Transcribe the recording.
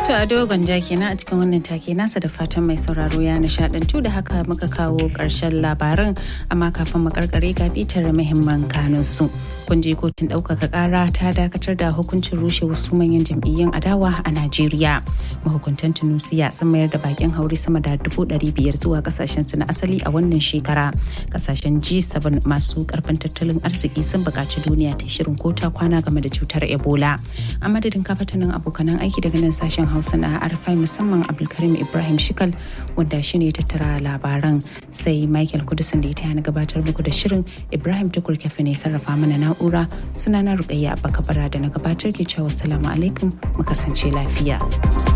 To a dogon ja kenan a cikin wannan take nasa da fatan mai sauraro ya nishadantu da haka muka kawo ƙarshen labaran amma kafin mu karkare ga bitar muhimman kanun su. Kun je kotun ɗaukaka ƙara ta dakatar da hukuncin rushe wasu manyan jam'iyyun adawa a Najeriya. Mahukuntan Tunusiya sun mayar da bakin hauri sama da dubu ɗari biyar zuwa kasashen su na asali a wannan shekara. Kasashen G7 masu karfin tattalin arziki sun buƙaci duniya ta shirin kota kwana game da cutar Ebola. A madadin kafatanin abokanan aiki daga nan sashen Hausa na Arfai musamman Abdulkarim Ibrahim Shikal wanda shi ne tattara labaran sai Michael Kudusan da ya taya na gabatar muku da shirin Ibrahim Tukur Kefe ne sarrafa mana na'ura sunana Rukayya Abba Kabara da na gabatar ke cewa salamu alaikum mu kasance lafiya.